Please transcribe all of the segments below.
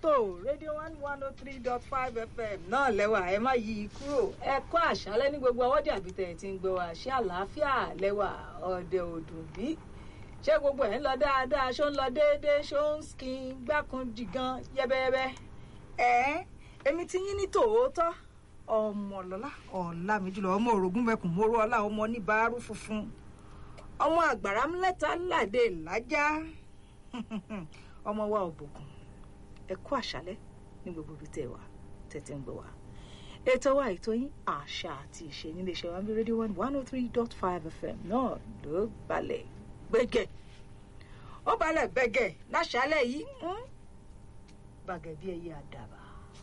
tó rédíò one one oh three dot five fm náà lẹ́wà ẹ má yí i kúrò ẹ kọ́ àṣálẹ́ ní gbogbo ọwọ́jà àbí tẹ̀ tí ń gbọ́ wá ṣé àlàáfíà lẹ́wà ọ̀dẹ òdùn bí ṣé gbogbo ẹ̀ ń lọ dáadáa ṣó ń lọ déédéé ṣó ń skin gbákan jìgan yẹ́bẹ́yẹ́bẹ́ ẹ̀ èmi ti yín ní tòótọ́ ọmọlọ́lá ọ̀la mi jùlọ ọmọ orogún mẹ́kùn móró ọlá ọmọ oníbàárù funfun ọmọ àgbàrá mẹ́ta ládé lájá ọmọ wa òbòkun ẹ kú àṣálẹ́ ní gbogbo ibi tẹ́ wà tẹ́tẹ́ ń gbọ́ wa ètò wa ètò yín àṣà àti ìṣe nílé iṣẹ́ wa bí rédíò one one oh three dot five fm náà ló balẹ̀ gbẹ́gẹ́ ó balẹ̀ bẹ́gẹ́ láṣálẹ̀ yìí bàgẹ́ bí ẹyẹ àdàbà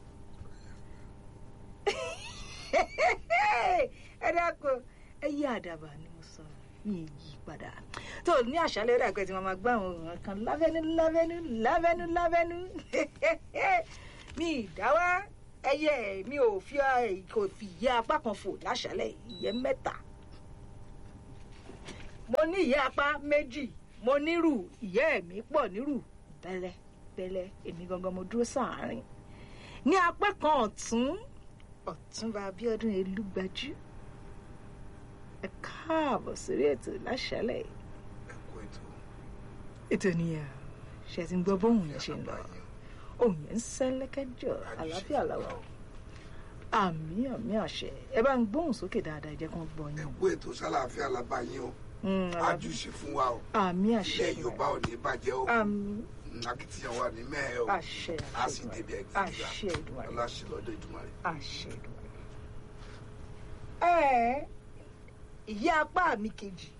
ẹ dákun ẹyẹ àdàbà ni mo sọ mi yí padà tó ní àṣálẹ́ rẹ̀ pé tí wọ́n máa gbá àwọn òòrùn kan lábẹ́nú lábẹ́nú lábẹ́nú lábẹ́nú mi ìdáwà ẹyẹ mi ò fi kò fi yẹ apá kan fò láṣálẹ́ ìyẹn mẹ́ta mo ní ìyẹ́ apá méjì mo nírù ìyẹ́ mi pọ̀ nírù bẹ́lẹ́ bẹ́lẹ́ èmi gangan mo dúró sáàárín ní apá kan ọ̀tún ọ̀túnba Abíọ́dún Elúgbájú ẹ káàbọ̀ sórí ètò láṣálẹ̀ ètò nìyẹn ṣe ti ń gbọ́ bóun yẹn ṣe ń lọ òun yẹn ń sẹ́lẹ́kẹ́jọ àlàáfíà làwà àmì àmì àṣẹ ẹ bá ń gbóhùn sókè dáadáa ẹ jẹ́ kó gbọ́ yín. ẹ kú ètò sálàáfíà làbáyé o àjùṣe fún wa o àmì àṣẹ ilẹ̀ Yorùbá ò ní bàjẹ́ o àmì akitiyan wa ní mẹ́ẹ̀ o àṣẹ a sì débi ẹgbẹ́ àṣẹ Èdùmàrè aláṣẹ lọ́dọ̀ Èdùmàrè. àṣẹ Èdùmàrè. ẹ ìyá apá mi kejì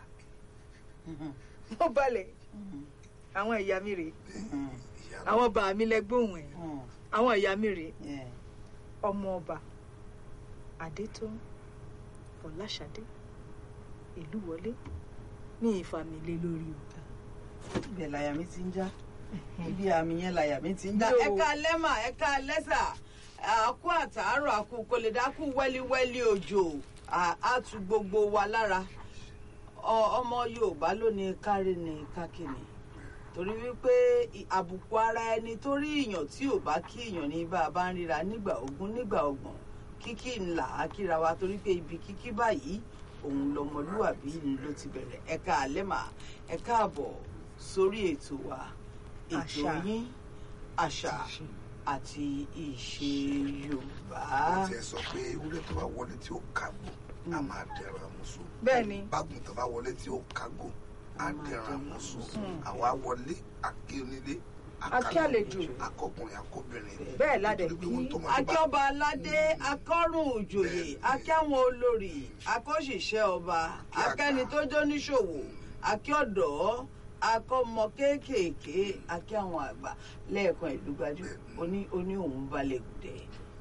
mo balẹ̀ àwọn ìyá mi rèé àwọn bá mi lẹ́gbọ̀n ẹ̀ àwọn ìyá mi rèé ọmọ ọba adétọ́n fọláṣadé ìlú wọlé ní ìfàmìlẹ lórí o. ibẹ̀ làyà mi ti ń já ibi àmì yẹn làyà mi ti ń já Yo. ẹ̀ka lẹ́mà ẹ̀ka lẹ́sà àkú àtàárọ̀ àkú kòlèdákú wẹ́líwẹ́lí òjò à- á tu gbogbo wa lára Ọ- ọmọ Yorùbá ló ní kárí ní kákìní torí wípé ì- àbùkù ara ẹni torí ìyàn tí ò bá kí ìyàn ní bá a bá ń ríra nígbà ogún nígbà ọgbọ̀n kíkí ńlá á kíra wa torí pé ibi kíkí báyìí òun lọmọlúwàbí ló ti bẹ̀rẹ̀ ẹ̀ka àlẹ́mà ẹ̀ka àbọ̀ sórí ètò wa ètò Àṣà. yín àṣà àti ìṣe Yorùbá. wọ́n ti ẹ̀ sọ pé ewúrẹ́ tó bá wọlé tí ó kágbó a máa dẹ̀rọ àmúso. bẹ́ẹ̀ ni bágùn tó bá wọlé tí ó kágbó a dẹ̀rọ àmúso. àwa wọlé akí onílé Akí àlejò. akọkùnrin akọbìnrin. Bẹ́ẹ̀ ládẹ̀ Nítorí pé kí ohun tó máa bá- akíọba aládé akọrùn òjòyè akíáwọn olórí akọ́ṣiṣẹ́ ọba Kí àgbà. akẹ́ni tó jó níṣòwò akíọ̀dọ́ akọ́mọ kéékèèké akíáwọn àgbà lẹ́ẹ̀kan ìlú gbajú oní oní òun balẹ̀ gùdẹ̀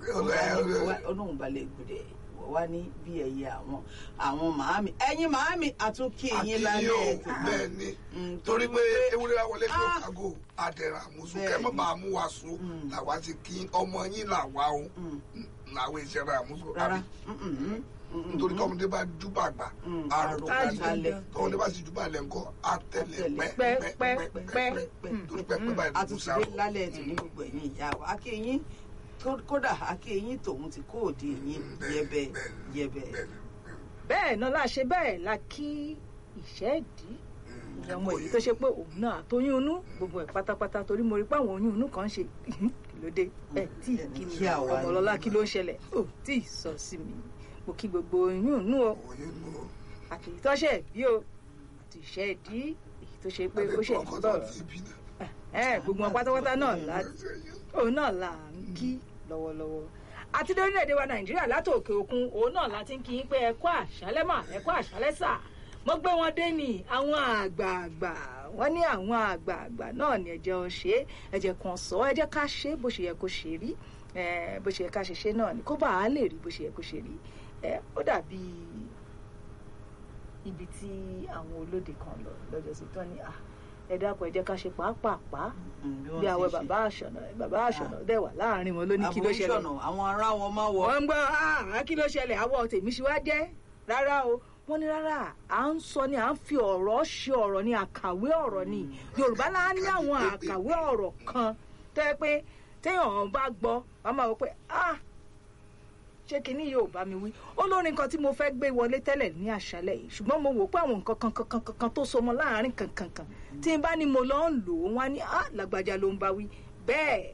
olóhùn balẹ̀ gùdẹ̀ wá ní bí ẹyẹ àwọn àwọn màámi ẹ̀yin màámi àtúnkì yín Akí lálẹ́ yóò ètò bẹ́ẹ̀ ni Mm, torí pé ewúrẹ́ wa wọlé tí ó Ah. kágò a dẹ̀rọ àmúso Bẹ́ẹ̀ kẹ́ mọ́ ni. bá a mú wa so Mm. làwa ti kí ọmọ yín làwa o Mm. làwọn ìṣẹ̀rẹ̀ àmúso. rárá àbí? mm, mm, mm, mm, nítorí mm. tọmọdé bá júbà gbà Mm, àrò àrò kalẹ̀ kalẹ̀. tọmọdé bá sì júbà lẹ̀ ńkọ́ àtẹlẹ Àtẹlẹ. pẹ́ Pẹ́, pẹ́ pẹ́, pẹ́ pẹ́. pẹ́ pẹ́ torí pẹ́ pẹ́ báyìí ló kù àtúntìdé sáró. lálẹ́ ètò ní gbogbo ẹ̀yìn ìyá wa akéyín kó- kódà akéyín tòun ti kó òde yín Bẹ́ẹ̀, yẹbẹ bẹ́ẹ̀, yẹbẹ. bẹ́ẹ̀, bẹ́ẹ̀ náà la ṣe bẹ́ẹ̀ la kí ìṣẹ́ẹ̀dí mm, ìyẹn ọmọ èyí tó ṣe pé òun náà àtọyún inú gbogbo ẹ̀ pátápátá torí mo rí pé àwọn oyún inú kan ń ṣe kí ló dé ẹ tí ì kí mi Kí àwa ni. ọmọlọ́lá kí ló ń ṣẹlẹ̀ ó tí ì sọ sí mi mo kí gbogbo oyún inú o oyún nù ó. àti ìtọ́ṣẹ̀ bí o àti ìṣẹ́ẹ̀dí èyí tó ṣe pé ó ṣe ọkọ ń tó bọ̀ ti bí náà. ẹ gbogbo wọn pátápátá náà la òun náà là ń kí lọ́wọ́lọ́wọ́ àti lórílẹ̀‐èdè wa nàìjíríà látòkè òkun òun náà la ti ń kí yín pé ẹ kú àṣálẹ́ mà ẹ kú àṣálẹ́ sà mo gbé wọn dé ní àwọn àgbààgbà wọn ní àwọn àgbààgbà náà ní ẹjẹ ọ ṣe é ẹjẹ kan sọ ẹ jẹ́ ká ṣe é bó ṣe yẹ kó ṣe rí ẹ bó ṣe yẹ ká ṣe ṣe náà ni kó bá a lè rí bó ṣe yẹ kó ṣe rí ẹ ó dàbí ibi tí àwọn olóde kan lọ lọ́jọ́ sí tán ni à ẹ dákun ẹ jẹ́ ká ṣe pàápàá bí àwẹ bàbá àṣọnà bàbá àṣọnà dẹ̀ wà láàrin wọn ló ní kí ló ṣẹlẹ̀ àbúrò àwọn ará wọn máa wọ. wọ́n ń gbọ́ ah kí ló ṣẹlẹ̀ àwọ̀ tèmi ṣe wá jẹ́ rárá o wọ́n ní rárá à ń sọ ni à ń fi ọ̀rọ̀ ṣe ọ̀rọ̀ ni àkàwé ọ̀rọ̀ ni yorùbá náà ní àwọn àkàwé ọ̀rọ̀ kan tó yẹ pé téèyàn bá gbọ́ wàá máa wọ pé ah ṣé kinní yóò bá mi wí olórin kan tí mo fẹ́ gbé wọlé tẹ́lẹ̀ ní àṣálẹ̀ yìí ṣùgbọ́n mo wò pé àwọn nǹkan kan kan kan kan tó so mọ́ láàárín kankan kan tí n bá ní mo lọ ń lò ó wá ní ah làgbàjà ló ń bá wí bẹ́ẹ̀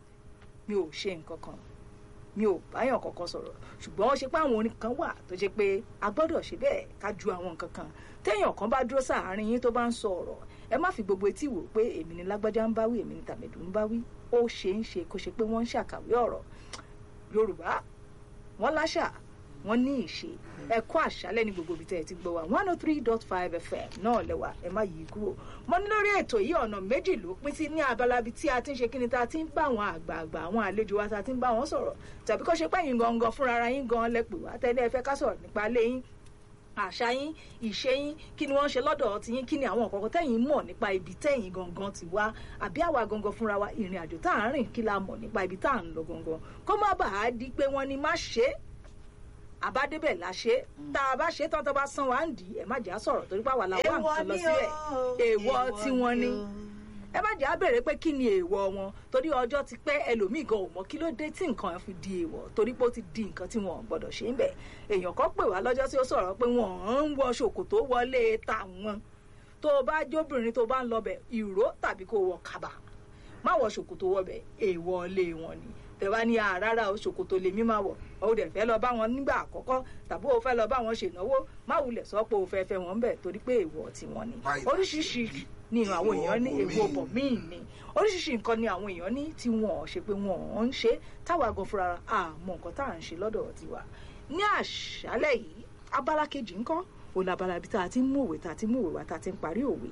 mi ò ṣe nǹkan kan mi ò báyàn kankan sọ̀rọ̀ ṣùgbọ́n ó ṣe pé àwọn orin kan wà tó ṣe pé a gbọ́dọ̀ ṣe bẹ́ẹ̀ ká ju àwọn nǹkan kan téèyàn kan bá dúró sáàárín yín tó bá ń sọ ọ̀rọ̀ ẹ má fi gbogbo etí wò pé èmi ni lágbájá ń bá wí èmi ni tàmẹ̀dù ń bá wí ó ṣe ń ṣe kó ṣe pé wọ́n ń ṣàkàwé ọ̀rọ̀ yorùbá wọ́n láṣà wọ́n ní ìṣe ẹ kú àṣálẹ́ ní gbogbo ibi tẹ́ ẹ ti gbọ́ wa one oh three dot five fm náà lẹ́wà ẹ má yí kúrò mo ní lórí ètò yìí ọ̀nà méjì ló pín sí ní abala ibi tí a ti ń ṣe kíni tá a ti ń bá àwọn àgbààgbà àwọn àlejò wa tá a ti ń bá wọn sọ̀rọ̀ tàbí kó ṣe pé yín gangan fúnra ara yín gan lẹ́pẹ̀ wá tẹ́lẹ̀ ẹ fẹ́ ká sọ̀rọ̀ nípa ilé yín àṣà yín ìṣe yín kí ni wọ́n ṣe lọ́dọ̀ ti yín kí ni àwọn nǹkan tẹ́yìn mọ̀ nípa ibi tẹ́yìn gangan ti wá àbí àwa gangan fúnra wa ìrìn àjò tá à ń rìn kí la mọ̀ nípa ibi tá à ń lọ gangan kó má bàa di pé wọ́n ní má ṣe é àbádébẹ̀ la ṣe tá a bá ṣe tán tó bá san wá ń dì í ẹ má jẹ́ á sọ̀rọ̀ torí pàwọn làwọn nǹkan lọ sílẹ̀ èèwọ̀ tí wọ́n ní ẹ má jẹ́ á béèrè pé kí ni èèwọ̀ wọn torí ọjọ́ ti pẹ́ ẹlòmíì gan ò mọ̀ kí ló dé tí nǹkan fi di èèwọ̀ torí pé ó ti di nǹkan tí wọn ò gbọ́dọ̀ ṣe ń bẹ̀ èèyàn kan pè wá lọ́jọ́ tí ó sọ̀rọ̀ pé wọ́n ń wọ ṣòkòtò wọlé tàwọn tó o bá jóbìnrin tó bá ń lọbẹ̀ ìró tàbí kó wọ kàbà má wọ ṣòkòtò wọbẹ̀ èèwọ̀ ilé wọn ni tẹ̀wá ní àràrà o ṣòkòtò lèmi máa wọ̀ o dẹ̀ fẹ́ lọ bá wọn nígbà àkọ́kọ́ tàbí o fẹ́ lọ bá wọn ṣènáwó má wulẹ̀ sọ pé o fẹ́ fẹ́ wọn bẹ̀ torí pé èèwọ̀ tiwọn ni oríṣiríṣi ni àwọn èèyàn ní èèwọ̀ bọ̀ míì ni oríṣiríṣi nǹkan ni àwọn èèyàn ní tí wọn ò ṣe pé wọn ò ń ṣe táwa gan fúnra àmọ́ nǹkan tá à ń ṣe lọ́dọ̀ tiwa ní àṣálẹ̀ yìí abala kejì ńkọ́ òun labala ibi tá a ti ń mú òwe tá a ti ń mú òwe wa tá a ti ń parí òwe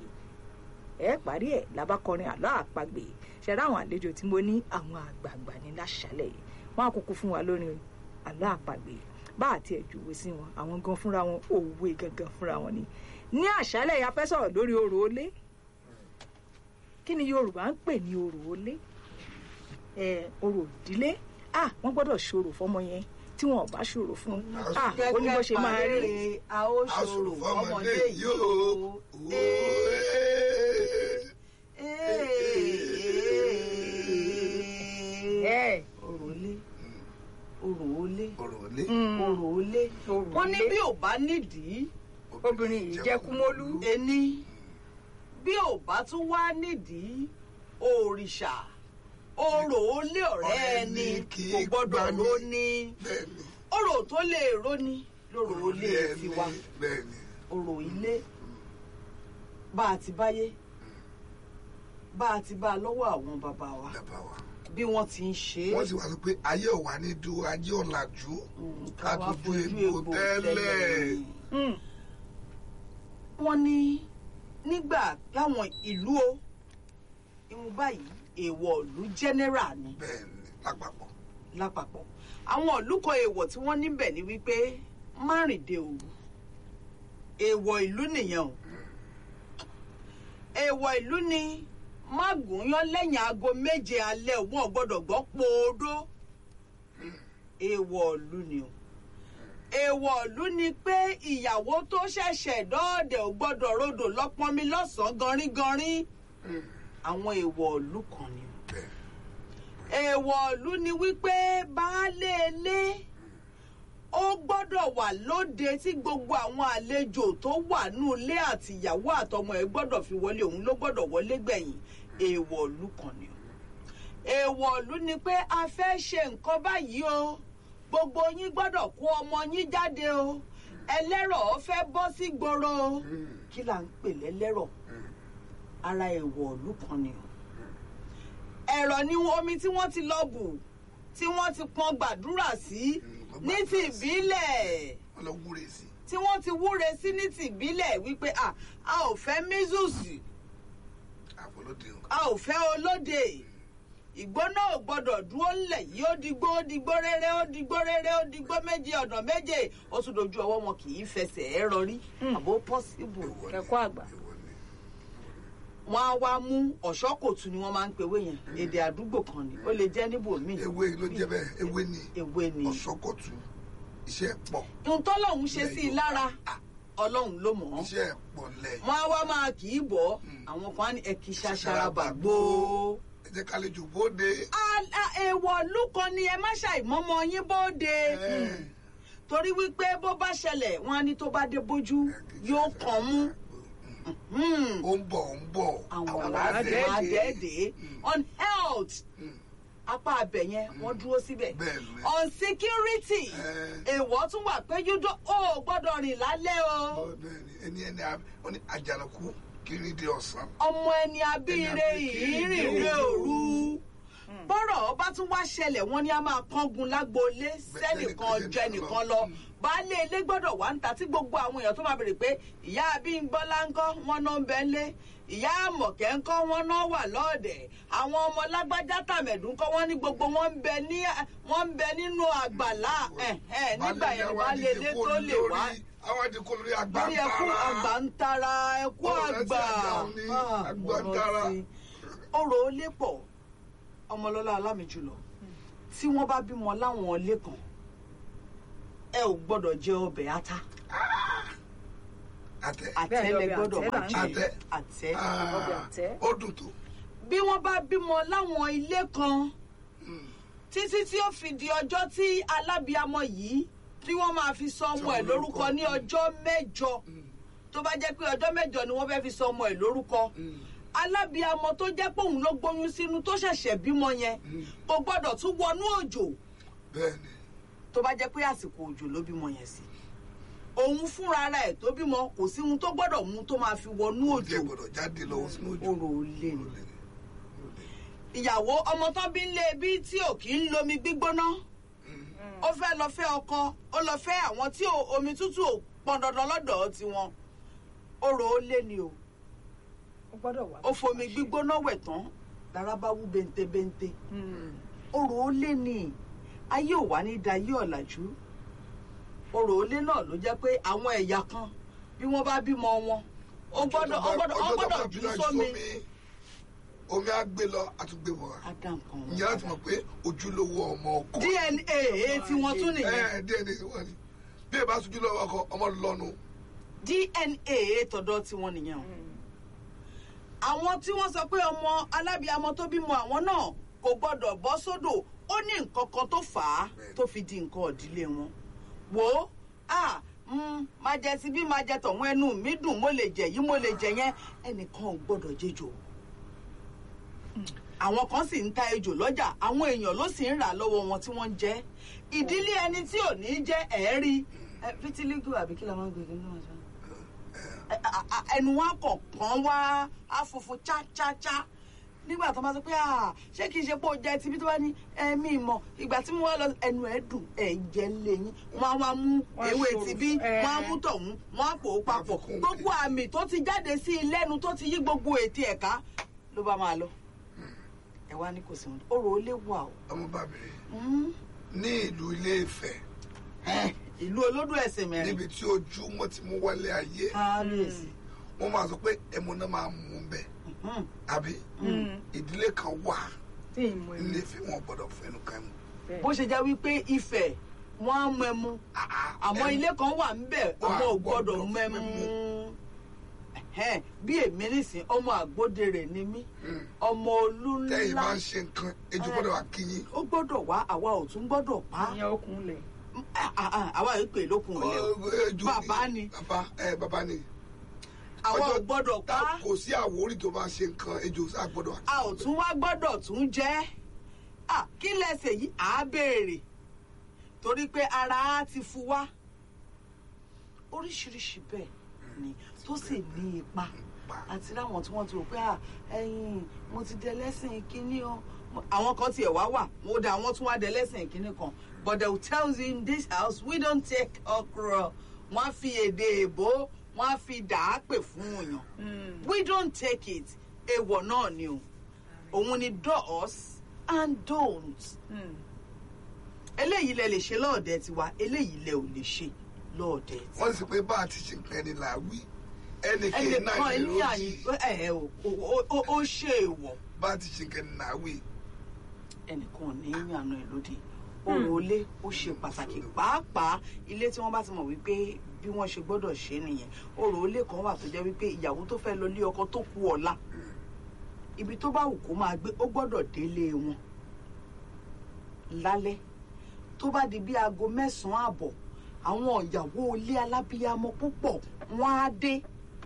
ẹ parí ẹ labakọrin àlọ́ àpagbè ṣẹ̀dá àwọn àlejò tí mo ní àwọn àgbààgbà ní láṣálẹ̀ yìí wọ́n á kúkú fún wa lórí àlọ́ àpagbè bá àti ẹ̀jùwé sí wọn àwọn gan fúnra wọn òwe gangan fúnra wọn ni ní àṣálẹ̀ yìí a fẹ́ sọ̀rọ̀ lórí orò olé kí ni yorùbá ń pè ní orò olé ẹ orò ìdílé ah wọ́n gbọ́dọ̀ ṣòro fọ́mọ yẹn tí wọn ò bá ṣòro fún ah ó ní bó ṣe máa rí a ó ṣòro fọmọdé yìí o ẹ òròlé òròlé òròlé òròlé wọn ní bí ò bá nídìí obìnrin yìí jẹ́ kúmólú ẹni bí ò bá tún wá nídìí òrìṣà òròlé ọ̀rẹ́ ẹni kò gbọ́dọ̀ róní bẹ́ẹ̀ni òrò tó lè róní lóròlé tiwa bẹ́ẹ̀ni òrò ilé bá a ti báyé bá a ti bá a lọ́wọ́ àwọn bàbá wa bàbá wa bí wọ́n ti ń ṣe é wọ́n sì wá sọ pé ayé ò wá ní dúró ayé ọ̀làjú Mm, ká ká wá tún ju fojú egbò egbò tẹ́lẹ̀ tẹ́lẹ̀. Mm. wọ́n ní nígbà láwọn ìlú o ìmú báyìí èèwọ̀ ìlú general ni bẹ́ẹ̀ni lápapọ̀ lápapọ̀ àwọn ìlú kan èèwọ̀ tí wọ́n níbẹ̀ ni wípé márìndé òru èèwọ̀ ìlú nìyẹn o èèwọ̀ ìlú ni má gúnyán lẹ́yìn aago méje alẹ́ wọn ò gbọ́dọ̀ gbọ́ pòódó èèwọ̀ ìlú ni o èèwọ̀ ìlú ni pé ìyàwó tó ṣẹ̀ṣẹ̀ dọ́ọ̀dẹ̀ ò gbọ́dọ̀ rodò lọ́pọ́nmi lọ́sàn-án ganríganrí àwọn èèwọ̀ ìlú kan ni o bẹ́ẹ̀ èèwọ̀ ìlú ni wípé baálé ilé ó gbọ́dọ̀ wà lóde tí gbogbo àwọn àlejò tó wà nù ilé àti ìyàwó àtọmọ ẹ̀ gbọ́dọ̀ fi wọlé òun ló gbọ́dọ̀ wọlé gbẹ̀yìn èèwọ̀ ìlú kan ni o èèwọ̀ ìlú ni pé a fẹ́ ṣe nǹkan báyìí o gbogbo yín gbọ́dọ̀ kó ọmọ yín jáde o ẹlẹ́rọ̀ fẹ́ bọ́ sí gbòòrò o kí là ń pè lẹ́lẹ́rọ̀ ara èèwọ̀ ìlú kan ni o ẹ̀rọ ni omi tí wọ́n ti lọ bù tí wọ́n ti pọn gbàdúrà sí ní ti ìbílẹ̀ wọ́n lọ wúre sí tí wọ́n ti wúre sí ní ti ìbílẹ̀ wípé a a ò fẹ́ mísùsì àfọlódé o a ò fẹ́ olóde ìgbóná ò gbọdọ̀ dúró ńlẹ̀ yìí ó digbó ó digbó rere ó digbó rere ó digbó méje ọ̀nà méje ó tún dojú ọwọ́ wọn kì í fẹsẹ̀ ẹ̀ rọrí àbó pọ́síbù Èèwọ̀ ni, Ẹ̀kọ́ àgbà. èèwọ̀ ni. wọn á wá mú ọ̀ṣọ́kòtù ni wọ́n máa ń pèwé yẹn èdè àdúgbò kan ni ó lè jẹ́ níbòmíì ewé ló jẹ́ bẹ́ẹ̀ ewé ni ewé ni ọ̀ṣọ́kọ̀tù iṣẹ́ pọ̀ ohun tọ́lọ́hún ṣe sí i lára ọlọ́run ló mọ̀ ọ́ iṣẹ́ pọ̀ lẹ́yìn wọn á wá máa kì í bọ̀ Mm. àwọn kan á ní ẹ̀kí ṣaṣara bàgbó jẹ́ ká lè jù bóde. A- a- èèwọ̀ lúkan ni ẹ má ṣàìmọ́mọ́ yín bóde Ẹ, torí wípé bó bá ṣẹlẹ̀ wọn á ní tó bá dé bójú yóò kàn mú. Hmm. ó ń bọ̀ ó ń bọ̀ àwọn làádẹ́ẹ̀dẹ́. làádẹ́ẹ̀dẹ́ on health apá abẹ yẹn wọ́n dúró síbẹ̀ bẹ́ẹ̀ ni. on security Ẹ. èèwọ̀ tún wà pé yúdó ó gbọ́dọ̀ rìn lálẹ́ o Bẹ́ẹ̀ ni, ẹni ẹni a- ó ní àjànàkú kiri di ọ̀sán. ọmọ ẹni abíire ìrìnrìn òru bọ́rọ̀ bá tún wá ṣẹlẹ̀ wọ́n ní a máa kángun lágboolé sẹ́nìkan jẹ́ nìkan lọ baálé ilé gbọ́dọ̀ wá ń ta tí gbogbo àwọn èèyàn tó máa bèrè pé ìyá Abímbọ́lá ńkọ́ wọn náà ń bẹ ńlé ìyá Àmọ̀kẹ́ ńkọ́ wọn náà wà lọ́ọ̀dẹ̀ àwọn ọmọ lágbájá tàmẹ̀dù ńkọ́ wọn ní gbogbo wọn ń bẹ ní wọn ń bẹ nínú àgbàlá ẹ̀hẹ́n, nígbà yẹn ni baálé ilé tó lè wá àwọn àdìkú lórí àgbà lórí ẹkú àgbà ń tara ẹkú Ó rántí àgbà àgbà òní, Ah, àgbà ń mo tara. rántí. ọ̀rọ̀ olé pọ̀ ọmọlọ́lá alámìjùlọ tí wọ́n bá bímọ láwọn ilé kan ẹ ò gbọ́dọ̀ jẹ ọbẹ̀ ata àtẹ. àtẹ Bẹ́ẹ̀ ni lẹ ọbẹ̀ gbọ́dọ̀ àtẹ́ máa là ń jẹ Àtẹ. àtẹ. ọbẹ̀ àtẹ́. ó dùn tó. bí wọ́n bá bímọ láwọn ilé kan títí tí ó fi di ọjọ́ tí alábìamọ yìí tí wọ́n máa fi sọ ọmọ ẹ̀ lórúkọ ní ọjọ́ mẹ́jọ tó bá jẹ́ pé ọjọ́ mẹ́jọ ni wọ́n fẹ́ fi sọ ọmọ ẹ̀ lórúkọ alábìamọ tó jẹ́ pé òun ló gbóyún sínú tó ṣẹ̀ṣẹ̀ bímọ yẹn kò gbọ́dọ̀ tún wọnú òjò bẹ́ẹ̀ ni tó bá jẹ́ pé àsìkò òjò ló bímọ yẹn sí òun fúnra ara ẹ̀ tó bímọ kò sí ohun tó gbọ́dọ̀ mú tó máa fi wọnú ó òjò jẹ́ gbọ́dọ̀ jáde lọ́wọ́ sínú òjò. orò olè ni ìyàwó ọmọ tán bí ń lé bí tí ò kì í lomi gbígbóná ó fẹ́ lọ fẹ́ ọkọ ó lọ fẹ́ àwọn tí ò- omi tútù ò pọn dandan lọ́dọ̀ tiwọn orò olè ni o ó gbọ́dọ̀ wà. ó fomi gbígbóná wẹ̀ tán lára bá wú bentebente orò olè ni ayé ò wá ní da ayé ọ̀làjú orò olè náà ló jẹ́ pé àwọn ẹ̀yà kan bí wọ́n bá bímọ wọn ó gbọ́dọ̀ ó gbọ́dọ̀ ó Ọjọ́ tó bá gbọ́dọ̀ fi jù náà sómi omi á gbé lọ àtúgbé bọ̀ wá. adam kan wọn. ìyẹn láti mọ̀ pé ojúlówó ọmọ ọkọ. dna tí wọ́n tún nìyẹn ẹ díẹ̀ ní wọ́n ni bí ẹ bá sojú lọ́wọ́ ọkọ ọmọ lọ́nu. dna tọ̀dọ̀ tí wọ́n nìyẹn o àwọn tí wọ́n sọ pé ọmọ alábìàmọ tó bímọ àwọn náà kò gbọ́dọ̀ bọ́ sódò ó ní nǹkan kan tó fà á tó fi di nǹkan ìdílé wọn wò ó à mm, máa jẹ ti bí máa jẹ tọ̀hún ẹnu mi dùn mo lè jẹ yìí mo lè jẹ yẹn ẹnìkan ò gbọ́dọ̀ jẹjọ àwọn kan sì ń ta ejò lọ́jà àwọn èèyàn ló sì ń rà lọ́wọ́ wọn tí wọ́n ń jẹ ìdílé ẹni tí ò ní jẹ́ ẹ̀ẹ́rí fitiligo àbí kí la máa ń gbé kí ní wọ́n sọ a- a- ẹnu wa kọ̀ọ̀kan wá afunfun chácháchá nígbà tó máa sọ pé "Ah, ṣé kìí ṣe pé ó jẹ tibí tó bá ní ẹmí ìmọ̀ ìgbà tí mo wá lọ ẹnu ẹ̀ dùn ẹ̀ jẹ́ lẹ́yìn wọ́n á wá mú Wọ́n á ewé ṣòro. tibí Ẹ̀. wọ́n á mú tọ̀hún wọ́n á pò ó papọ̀ Àfikún gbogbo àmì tó ti jáde sí i lẹ́nu tó ti yí gbogbo ètí ẹ̀ka ló bá máa lọ ẹ wá ní kò sí wọn ọ̀rọ̀ ó lè wà o ọmọ bàbìrì Mm. ní ìlú ilé Ifẹ̀ Ẹ̀, ìlú olódò ẹ̀sìn mẹ́rin níbi tí ojú wọn ti mú wálé ayé kábíyèsí wọn máa sọ pé ẹmu náà máa mú un bẹ Mhm. àbí ìdílé kan wà tí ìmọ̀ nílé ẹ̀mí. Ifẹ̀ wọn gbọ́dọ̀ fẹnu kan mu. bó ṣe jẹ́ wípé Ifẹ̀ wọ́n á mú ẹmu àmọ́ ilé kan wà ńbẹ̀ ọmọ ò gbọ́dọ̀ mẹ́mú Ẹ̀hẹ́n, bí èmi nísìn ọmọ àgbódèrè ni mí ọmọ olú tẹ́yìn bá ńlá ń ṣe nǹkan ejò gbọ́dọ̀ wá kí yín. ó gbọ́dọ̀ wá àwa ò tún gbọ́dọ̀ pa á. ìyẹn okùn lẹ̀. Ah, ah, ah, àwa yìí pè lókun ilé o Ọ, ejò Bàbá ni. bàbá ẹ bàbá ni. àwa ò Ọjọ́ gbọ́dọ̀ pa tá á. kò sí àwórí tó bá ṣe nǹkan ejò sá gbọ́dọ̀ wá. a ò tún wá gbọ́dọ̀ tún jẹ́ Ah, kí lẹ́sẹ̀ yìí à á béèrè torí pé ara á ti fu wá oríṣiríṣi bẹ́ẹ̀ ni tó sì ní ipa àti láwọn tí wọ́n ti rò pé à ẹ̀yin mo ti dẹ lẹ́sìn kínní o Mo- àwọn kan tiẹ̀ wá wà mo dà wọ́n tún wá dẹ lẹ́sìn kínní kan but they will tell you in this house we don't take okra wọ́n á fi èdè èbó wọ́n á fi dà á pè fún òyàn we don't take it èèwọ̀ náà ni o òun ni does and don't eléyìí lẹ lè ṣe lọ́ọ̀dẹ tiwa eléyìí lẹ ò lè ṣe lọ́ọ̀dẹ tiwa. wọ́n sì pé bá a ti ṣe nǹkan ẹni là á wí ẹnì kejì náà ẹnìkan ni ní ló àyè yí ẹ ẹ o o- o- ó ṣe èèwọ̀ bá a ti ṣe nǹkan ẹni là á wí. ẹnìkan ò ní yànnà ẹ lódì òrò ilé ó ṣe pàtàkì pàápàá ilé tí wọ́n bá ti mọ̀ wípé bí wọ́n ṣe gbọ́dọ̀ ṣe nìyẹn òrò ilé kan wà tó jẹ́ wípé ìyàwó tó fẹ́ lọ lé ọkọ tó kú ọ̀la ibi tó bá wù kó máa gbé ó gbọ́dọ̀ délé wọn lálẹ́ tó bá di bí aago mẹ́sàn-án àbọ̀ àwọn ìyàwó ilé alábíyamọ púpọ̀ wọ́n á dé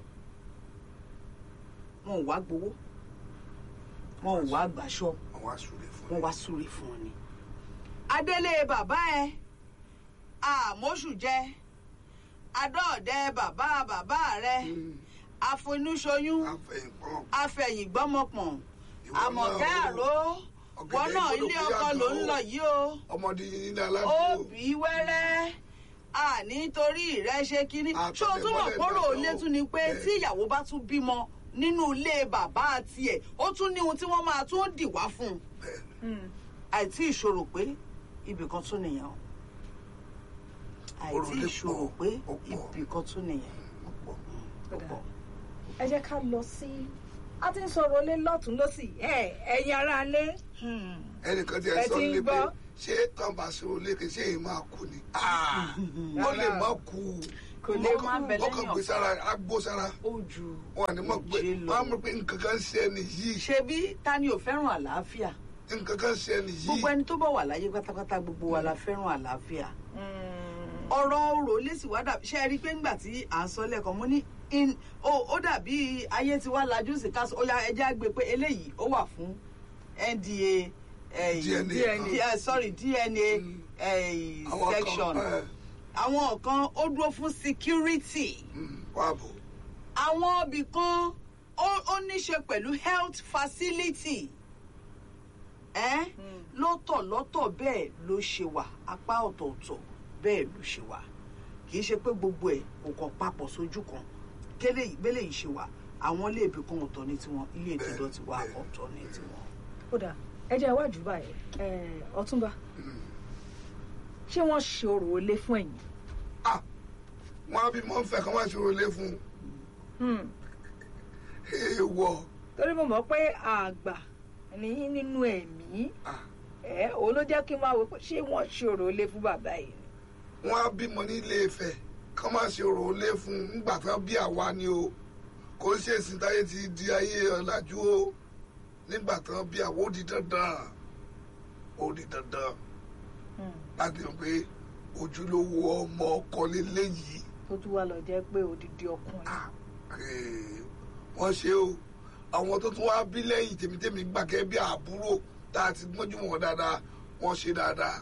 wọn ò wá gbowó wọn ò wá gbàṣọ àwọn àsùnlé fún wọ́n wá súre fún ọ ni. adélé bàbá ẹ àmóṣù jẹ adọ́ọ̀dẹ bàbá bàbá rẹ àfonúṣoyún àfẹ̀yìnpọ̀n afẹ̀yìngbọ́mọpọ̀n Ìwọ àmọ̀kẹ́ náà o. àró wọn náà Ọ̀gẹ̀dẹ̀ ilé gbọ́dọ̀ ọkọ ló ń yàtọ̀ o. lọ yìí o ọmọdé yìí ní aládùúgbò òbí wẹ́rẹ́ à nítorí rẹ ṣe kínní Àtọ̀tẹ̀ ṣé o tún mọ̀ mọ́lẹ̀ kóró dáadáa ilé o. tún ni pé Bẹ́ẹ̀. tí ìyàwó bá tún bímọ nínú ilé bàbá tiẹ̀ ó tún ní ohun tí wọ́n máa tún dì wá fún un bẹ́ẹ̀ àìtí ìṣòro pé ibì kan tún nìyẹn o àìtí Orò lè ìṣòro pọ̀, pé ó pọ̀. ibì kan tún nìyẹn ó pọ̀. ó pọ̀. ẹ jẹ́ ká lọ sí a ti ń sọ̀rọ̀ lé lọ́tún lọ́sì ẹ ẹ̀yin ará lé ẹnìkan tí Ẹ ẹ sọ ti ń ní pé gbọ́. ṣé tọ́ba ṣòro léke ṣé èyí máa kú ni ó lè má kú Kò lè má bẹ lẹ́yìn ọkàn gbé sára agbó sára ó ju wọn ni mọ̀ pé òjé lọ. wọn á mọ̀ pé nǹkan kan ṣe ẹni yìí ṣebí ta ni ò fẹ́ràn àlàáfíà nǹkan kan ṣe ẹni yìí gbogbo ẹni tó bá wà láyé pátápátá gbogbo wa la fẹ́ràn àlàáfíà ọ̀rọ̀ ọ̀rọ̀ lẹ́sìn wá dàbí ṣe é rí i pé ńgbà tí à ń sọ lẹ́ẹ̀kan mo ní in- ó ó dàbí ayé ti wá lajú sí ká sọ ó yá ẹjẹ́ àgbẹ̀ pé eléyìí ó wà fún NDA eh, DNA. D- eh, sorry DNA Mm. eh, Àwọn kan, section eh, àwọn kan ó dúró fún security mm, wà bò àwọn ibì kan ó ó ní ṣe pẹ̀lú health facility ẹ́ lọ́tọ̀ lọ́tọ̀ bẹ́ẹ̀ ló ṣe wà apá ọ̀tọ̀ọ̀tọ̀ bẹ́ẹ̀ ló ṣe wà kì í ṣe pé gbogbo ẹ̀ kò kàn papọ̀ sójú kan kélé ìgbélé yìí ṣe wà àwọn ilé ibì kan ọ̀tọ̀ ní tiwọn ilé ìtọ́jọ́ ti wà bẹ́ẹ̀. ọ̀tọ̀ ní tiwọn. kódà ẹ jẹ́ iwájú báyìí ẹ ọ̀túnba ṣé wọ́n ṣe orò lé fún ẹ̀yin ah wọn á bí mọ́ ń fẹ́ kán má ṣòro lé fún Hmm. èèwọ̀ torí mo mọ̀ pé àgbà ní nínú ẹ̀mí ah ẹ òun ló jẹ́ kí n máa wò pé ṣé wọ́n ṣe orò lé fún bàbá yìí ni. wọn á bímọ ní ilé Ifẹ̀ kán má ṣòro lé fún nígbà tán bí àwa ni o kò ń ṣe ìsìn táyé ti di ayé ọ̀làjú o nígbà tán bí àwa ó di dandan ó di dandan Hmm. láti mọ̀ pé ojúlówó ọmọ ọkọ lélẹ́yìí tó tún wá lọ jẹ́ pé odidi ọkùnrin. Ah, eh, wọ́n ṣe o àwọn tó tún wá bí lẹ́yìn tèmítèmí gbàgẹ́ bí àbúrò tá a ti gbọ́njú wọn dáadáa wọ́n ṣe dáadáa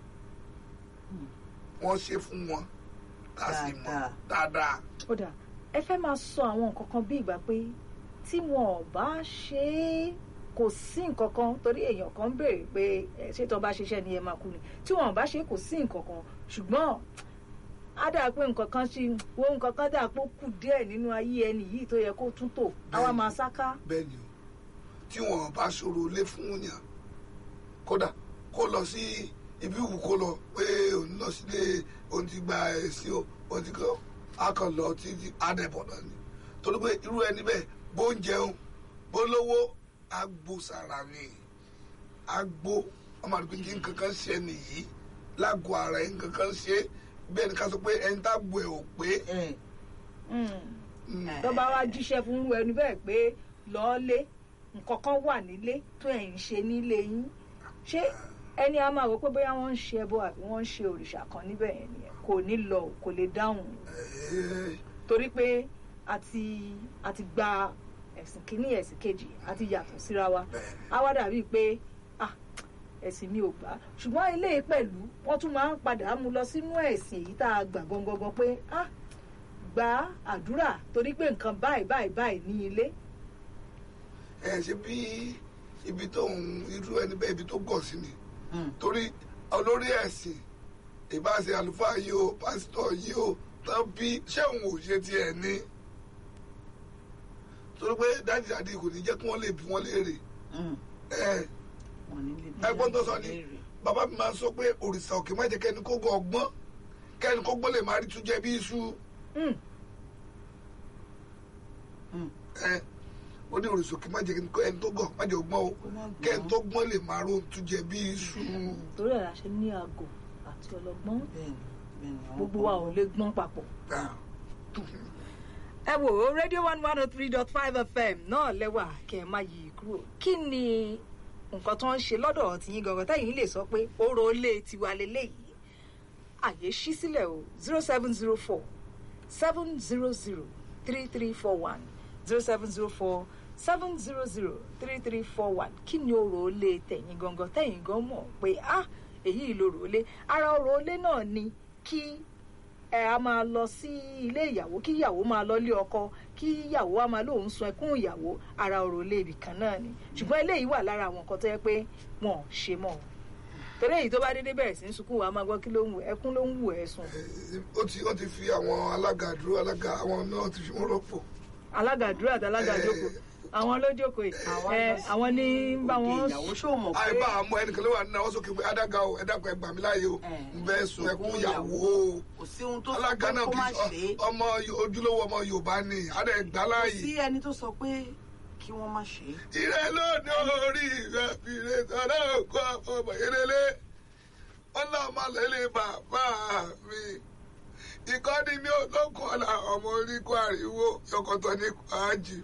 wọ́n ṣe fún wọn tá a sì mọ̀ Dáadáa. dáadáa. ó dà ẹ fẹ́ máa sọ àwọn nǹkan kan bí ìgbà pé tí wọn ò bá ṣe é kò sí nǹkan kan torí èèyàn kan ń béèrè pé ẹ, ṣé tó bá ṣiṣẹ́ ni ẹ máa kú ni tí wọn ò bá ṣe é kò sí nǹkan kan ṣùgbọ́n á dà pé nǹkan kan ṣe wo nǹkan kan dà pé ó kù díẹ̀ nínú ayé ẹni yìí tó yẹ kó tún tò àwa máa sáká. bẹ́ẹ̀ ni o tí wọn bá ṣòro lé fún yàn kódà kó lọ sí ibi ìwù kó lọ pé òun lọ sílé òun ti gba ẹ̀sìn o òun ti kọ́ a kàn lọ títí adẹ̀bọ̀ náà ni torí pé irú ẹni bẹ́ẹ̀ bó ń jẹun bó lówó agbo sára ni agbo ọmọ àdúgbò kí nǹkan kan ṣe nìyí lágọ̀ọ́ ara ẹ̀ nǹkan kan ṣe bẹ́ẹ̀ ni ká sọ pé ẹni tá gbọ́ ẹ̀ ò pé ẹ mm, tó bá wá jíṣẹ́ fún irú ẹni bẹ́ẹ̀ pé lọ́ọ́lé nǹkan kan wà nílé tó ẹ̀ ń ṣe nílé yín ṣé ẹni a máa wò pé bóyá wọ́n ń ṣe ẹbọ àbí wọ́n ń ṣe òrìṣà kan níbẹ̀ yẹn nìyẹn kò ní lọ kò lè dáhùn eh, torí pé a ti a ti gba ẹ̀sìn kínní ẹ̀sìn kejì a ti yàtọ̀ síra wa bẹ́ẹ̀ á wá dàbí pé ah ẹ̀sìn mi ò gbà ṣùgbọ́n eléyìí pẹ̀lú wọ́n tún máa ń padà mú lọ sínú ẹ̀sìn èyí tá a gbà gangan pé ah gba àdúrà torí pé nǹkan báyìí báyìí báyìí ní ilé ẹ ṣe bí ibi tó ń irú ẹni bẹ́ẹ̀ ibi tó gọ̀ sí ni torí olórí ẹ̀sìn ìbáṣe àlùfáà yìí o pásítọ̀ yìí o tán bí ṣé òun ò ṣe tiẹ̀ ní torí pé dájú dájú kò ní jẹ́ kí wọ́n lè bí wọ́n léèrè ẹ ẹgbọ́n tó sọ ni bàbá mi máa ń sọ pé òrìṣà òkè má jẹ́ kẹ́ni kó gọ ọgbọ́n kẹ́ni kó gbọ́n lè máa rí túnjẹ bí iṣu Hmm. ẹ ó ní òrìṣà òkè má jẹ́ kẹ́ni tó gọ̀ má jẹ́ ọgbọ́n o Kó má gbọ́n. kẹ́ni tó gbọ́n lè máa rí túnjẹ bí iṣu. torí ẹ̀ la ṣe ní àgọ̀ àti ọlọ́gbọ́n bẹ́ẹ̀ni bẹ́ẹ̀ni àwọn gbogbo kan wa ò lè gbọ́n papọ̀ Ah. ẹ wò ó rédíò one one oh three dot five fm náà lẹ́wà kẹ́ ẹ má yí i kúrò kí ni nǹkan tó ń ṣe lọ́dọ̀ tìyín gangan tẹ́yìn lè sọ pé oró ilé tiwa leléyìí àyè ṣí sílẹ̀ o zero seven zero four seven zero zero three three four one zero seven zero four seven zero zero three three four one kí ni oró ilé tẹ̀yìn gangan tẹ̀yìn gan mọ̀ pé ah èyí loró ilé ara oró ilé náà ni kí ẹ a máa lọ sí ilé ìyàwó kí ìyàwó máa lọ lé ọkọ kí ìyàwó a máa lóun sun ẹkún ìyàwó ara ọ̀rọ̀ ilé ibì kan náà ni ṣùgbọ́n eléyìí wà lára àwọn nǹkan tó yẹ pé wọn ò ṣe mọ́ torí èyí tó bá dédé bẹ̀rẹ̀ sí ń sunkún wa máa gbọ́ kí ló ń wù ẹkún ló ń wù ẹ sùn ó ti ó ti fi àwọn alága dúró alága àwọn náà ti fi wọn rọ́pò alága dúró àti alága jókòó àwọn ló jókòó yìí ẹ àwọn ní ń bá wọn ìyàwó ṣó mọ̀ pé àìbá àmọ́ ẹnìkan ló wà nínú àwọn sókè pé adága o ẹdákan ẹgbà mi láàyè o Eh. ń bẹ sun ẹkún ìyàwó o kò sí ohun tó sọ alága pé náà kó kì má í ṣe é sọ ọmọ ojúlówó ọmọ yorùbá ni adé gbà kò láàyè sí ẹni tó sọ pé kí wọ́n má ṣe é. ìrẹ lónìí orí rẹ fìrè sọdọ òkú ọmọ ìrẹlẹ ọlọmọ lẹlẹ bàbá mi ìkọ́ni mi ò lókun ọ̀la ọmọ orí kó àríwó yọkọ̀tọ̀ ní kwájì